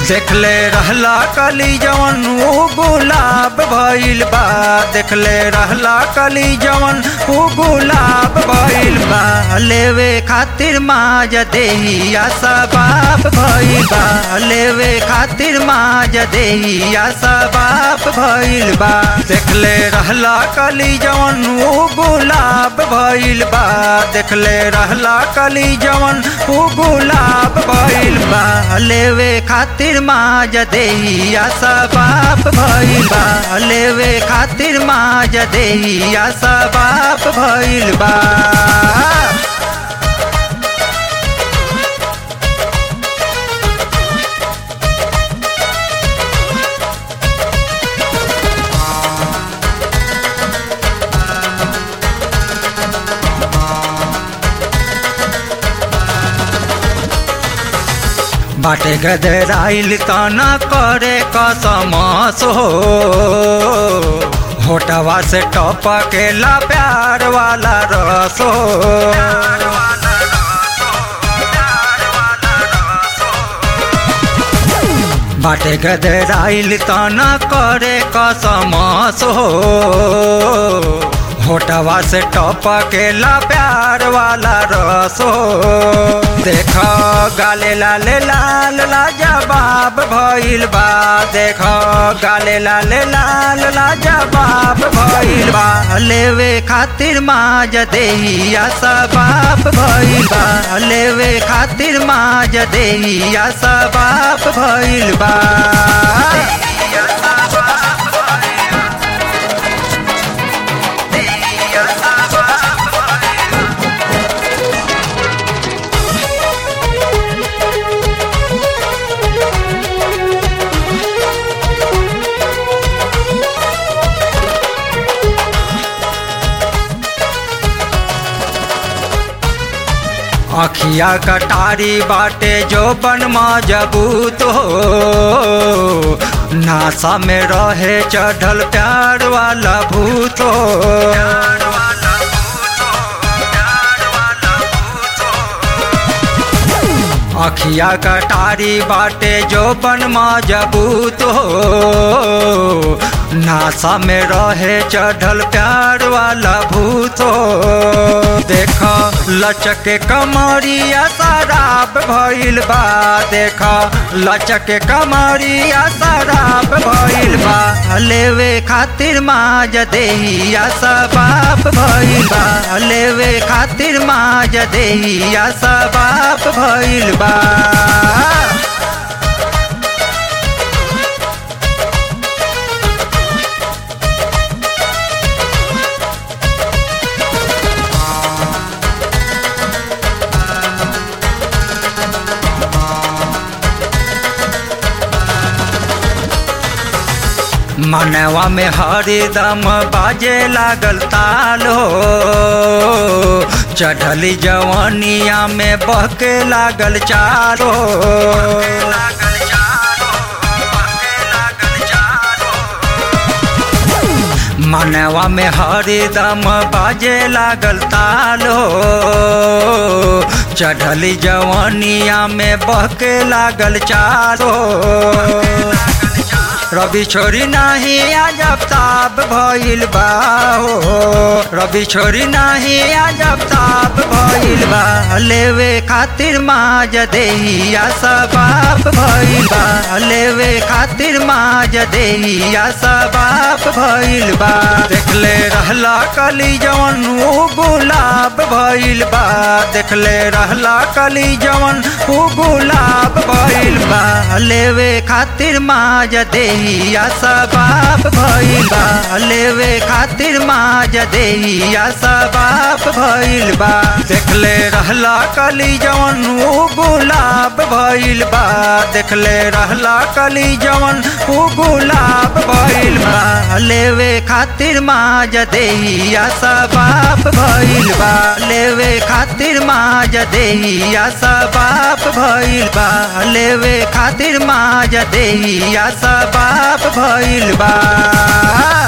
देखले रहला कली जवन ऊ गुलाब भइल बा देखले रहला कली जवन ऊ गुलाब भइल बा लेवे खातिर माज देहिया सबाब भइल बा लेवे खातिर माज देहिया सबाब भइल बा देखले रहला कली जवन ऊ गुलाब भइल बा देखले रहला कली जवन ऊ गुलाब भइल बा लेवे खातिर माज देहिया सबाब भइल बा लेवे खातिर माज देहिया सबाब भइल बा बाटे गदराइल तना करे कसमस हो होटवा से टपकेला प्यार वाला रस हो बाटे गदराइल तना करे कसमस हो होटवा से टपकेला प्यार वाला रसो देख गाले लाले लाल लाजवाब भइल बा देख गाले लाले लाल लाजवाब भइल बा लेवे खातिर माज देहिया सबाब भइल बा लेवे खातिर माज देहिया सबाब भइल बा अखिया कटारी बाटे जो बन मजबूत हो नासा में रहे चढ़ल प्यार वाला भूत हो अखिया कटारी बाटे जो बन मजबूत हो नासा में रहे चढ़ल प्यार वाला भूत हो देख लचके कमरिया शराब भइल बा देख लचके कमरिया शराब भइल बा लेवे खातिर माज देहिया सबाब भइल बा लेवे खातिर माज देहिया सबाब भइल बा मनवा में हरिदम बाजे लागल ताल हो चढ़ली जवानिया में बहके लागल चारो मनवा में हरिदम बाजे लागल ताल हो चढ़ली जवानिया में बहके लागल चारो रवि छोरी नाही अजब ताब भइल बा हो रवि छोरी नाही अजब ताब भइल बा लेवे खातिर माज देहिया सबाब भइल बा लेवे खातिर माज देहिया सबाब भइल बा देखले रहला कली जवन ऊ गुलाब भइल बा देखले रहला कली जवन ऊ गुलाब भइल बा लेवे खातिर माज देही देहिया सबाब भइल बा लेवे खातिर माज देहिया सबाब भइल बा देखले रहला कली जवन ऊ गुलाब भइल बा देखले रहला कली जवन ऊ गुलाब भइल बा लेवे खातिर माज देहिया सबाब भइल बा लेवे खातिर माज देहिया सबाब भइल बा लेवे खातिर माज देहिया सबाब भइल बा